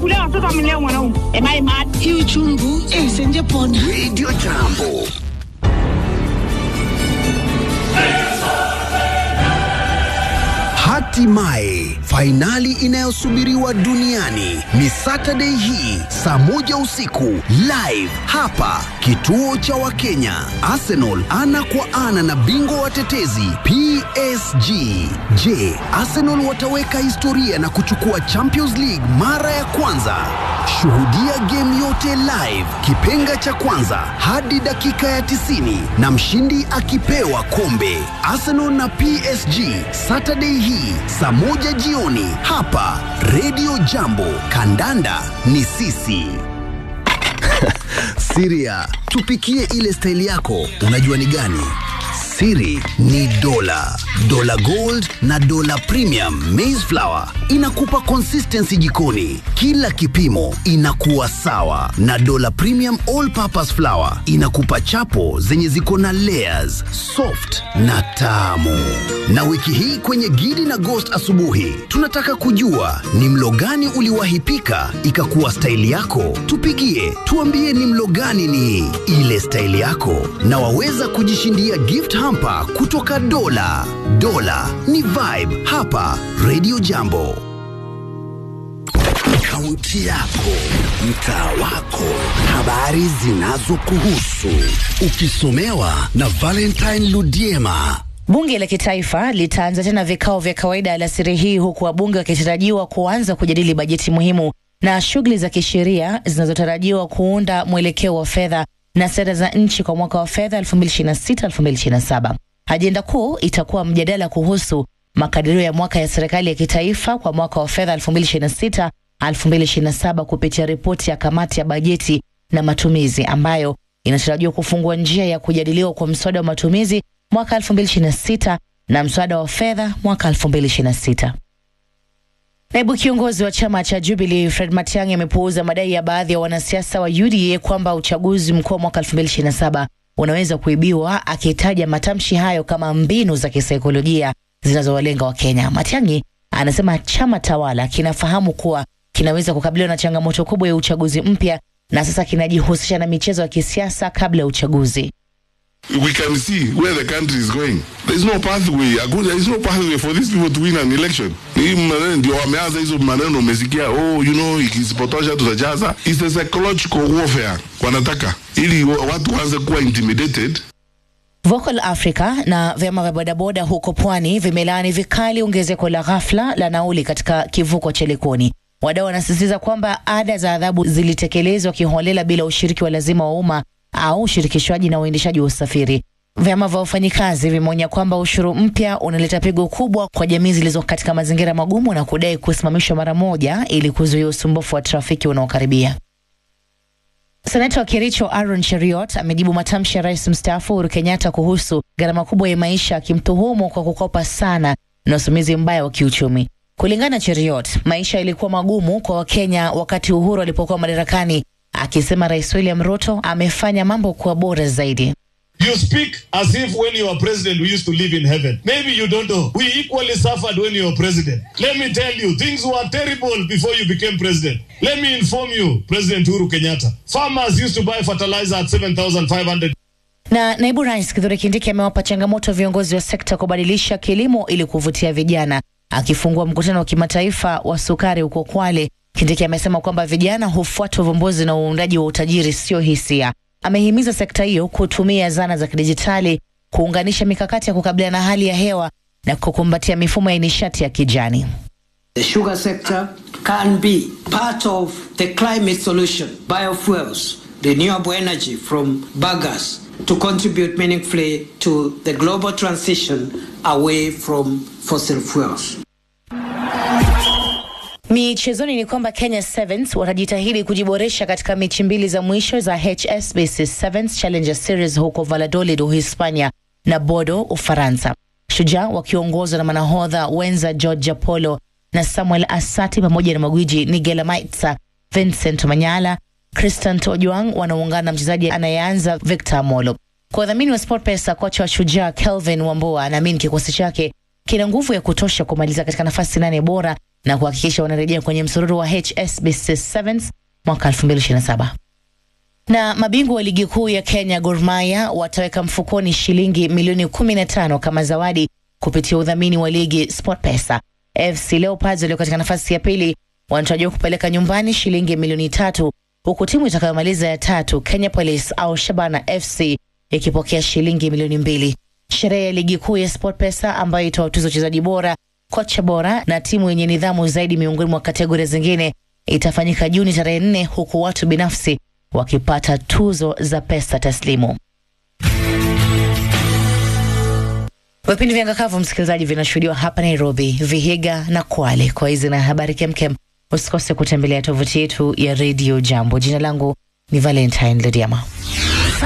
kulea watoto amelea mwanaume. Am I mad? hii uchungu eh, senje pona Radio Jambo. Hatimaye fainali inayosubiriwa duniani ni Saturday hii saa moja usiku live hapa kituo cha Wakenya. Arsenal ana kwa ana na bingwa watetezi PSG. Je, Arsenal wataweka historia na kuchukua Champions League mara ya kwanza? Shuhudia game yote live, kipenga cha kwanza hadi dakika ya 90 na mshindi akipewa kombe. Arsenal na PSG Saturday hii saa moja jioni hapa Radio Jambo. Kandanda ni sisi. Siria, tupikie ile staili yako, unajua ni gani? Siri ni dola, dola gold na dola premium maize flour inakupa consistency jikoni, kila kipimo inakuwa sawa, na dola premium all purpose flour inakupa chapo zenye ziko na layers, soft na tamu. Na wiki hii kwenye Gidi na Ghost asubuhi, tunataka kujua ni mlo gani uliwahi pika ikakuwa staili yako. Tupigie, tuambie ni mlo gani ni ile staili yako, na waweza kujishindia gift hamper kutoka Dola. Dola ni vibe hapa Radio Jambo. Kaunti yako, mtaa wako, habari zinazokuhusu, ukisomewa na Valentine Ludiema. Bunge la kitaifa litaanza tena vikao vya kawaida alasiri hii huku wabunge wakitarajiwa kuanza kujadili bajeti muhimu na shughuli za kisheria zinazotarajiwa kuunda mwelekeo wa fedha na sera za nchi kwa mwaka wa fedha 2026-2027. Ajenda kuu itakuwa mjadala kuhusu makadirio ya mwaka ya serikali ya kitaifa kwa mwaka wa fedha 2026-2027 kupitia ripoti ya kamati ya bajeti na matumizi ambayo inatarajiwa kufungua njia ya kujadiliwa kwa mswada wa matumizi mwaka 2026 na mswada wa fedha mwaka 2026. Naibu kiongozi wa chama cha Jubilee Fred Matiang'i amepuuza madai ya baadhi ya wanasiasa wa UDA kwamba uchaguzi mkuu wa mwaka 2027 unaweza kuibiwa, akitaja matamshi hayo kama mbinu za kisaikolojia zinazowalenga Wakenya. Matiang'i anasema chama tawala kinafahamu kuwa kinaweza kukabiliwa na changamoto kubwa ya uchaguzi mpya na sasa kinajihusisha na michezo ya kisiasa kabla ya uchaguzi. we can see where the country is going. There is no pathway. Hakuna- There is no pathway for these people to win an election. Hii maneno ndio wameanza hizo maneno umesikia, oh, you know, ikisipotosha tutajaza. It's a psychological warfare wanataka ili wa- watu waanze kuwa intimidated Vocal Africa na vyama vya bodaboda huko pwani vimelaani vikali ongezeko la ghafla la nauli katika kivuko cha Likoni. Wadau wanasisitiza kwamba ada za adhabu zilitekelezwa kiholela bila ushiriki wa lazima wa umma au ushirikishwaji na uendeshaji wa usafiri. Vyama vya wafanyikazi vimeonya kwamba ushuru mpya unaleta pigo kubwa kwa jamii zilizo katika mazingira magumu na kudai kusimamishwa mara moja ili kuzuia usumbufu wa trafiki unaokaribia. Seneta wa Kericho Aaron Cheriot amejibu matamshi ya rais mstaafu Uhuru Kenyatta kuhusu gharama kubwa ya maisha, akimtuhumu kwa kukopa sana na usimamizi mbaya wa kiuchumi. Kulingana na Cheriot, maisha yalikuwa magumu kwa Wakenya wakati Uhuru alipokuwa madarakani, akisema Rais William Ruto amefanya mambo kuwa bora zaidi. You speak as if when you were president, we used to live in heaven. Maybe you don't know. We equally suffered when you were president. Let me tell you, things were terrible before you became president. Let me inform you, President Uhuru Kenyatta. Farmers used to buy fertilizer at 7,500 Na naibu rais Kithure Kindiki amewapa changamoto viongozi wa sekta kubadilisha kilimo ili kuvutia vijana. Akifungua mkutano wa kimataifa wa sukari huko Kwale, Kindiki amesema kwamba vijana hufuata uvumbuzi na uundaji wa utajiri, sio hisia. Amehimiza sekta hiyo kutumia zana za kidijitali kuunganisha mikakati ya kukabiliana na hali ya hewa na kukumbatia mifumo ya nishati ya kijani. The sugar sector can be part of the climate solution. Biofuels, renewable energy from bagasse to contribute meaningfully to the global transition away from fossil fuels. Michezoni ni kwamba Kenya Sevens watajitahidi kujiboresha katika mechi mbili za mwisho za HSBC Sevens Challenger Series huko Valladolid, Uhispania na Bodo, Ufaransa. Shujaa wakiongozwa na manahodha wenza George Apollo na Samuel Asati pamoja na magwiji Nigel Maitsa, Vincent Manyala, Christian Ojwang wanaungana na mchezaji anayeanza Victor Amolo. Kwa wadhamini wa SportPesa, kocha wa Shujaa Kelvin Wambua anaamini kikosi chake kina nguvu ya kutosha kumaliza katika nafasi nane bora na kuhakikisha wanarejea kwenye msururu wa HSBC Sevens mwaka 2027 na mabingwa wa ligi kuu ya Kenya Gor Mahia wataweka mfukoni shilingi milioni 15 kama zawadi kupitia udhamini wa ligi SportPesa. FC Leopards walio katika nafasi ya pili wanatarajiwa kupeleka nyumbani shilingi milioni tatu huku timu itakayomaliza ya tatu Kenya Police au Shabana FC ikipokea shilingi milioni mbili. Sherehe ya ligi kuu ya SportPesa ambayo itawatuza wachezaji bora, kocha bora na timu yenye nidhamu zaidi miongoni mwa kategoria zingine itafanyika Juni tarehe nne huku watu binafsi wakipata tuzo za pesa taslimu. Vipindi vya Ngakavu, msikilizaji, vinashuhudiwa hapa Nairobi, Vihiga na Kwale. Kwa hizi na habari kemkem, usikose kutembelea tovuti yetu ya Radio Jambo. Jina langu ni Valentine Lediama.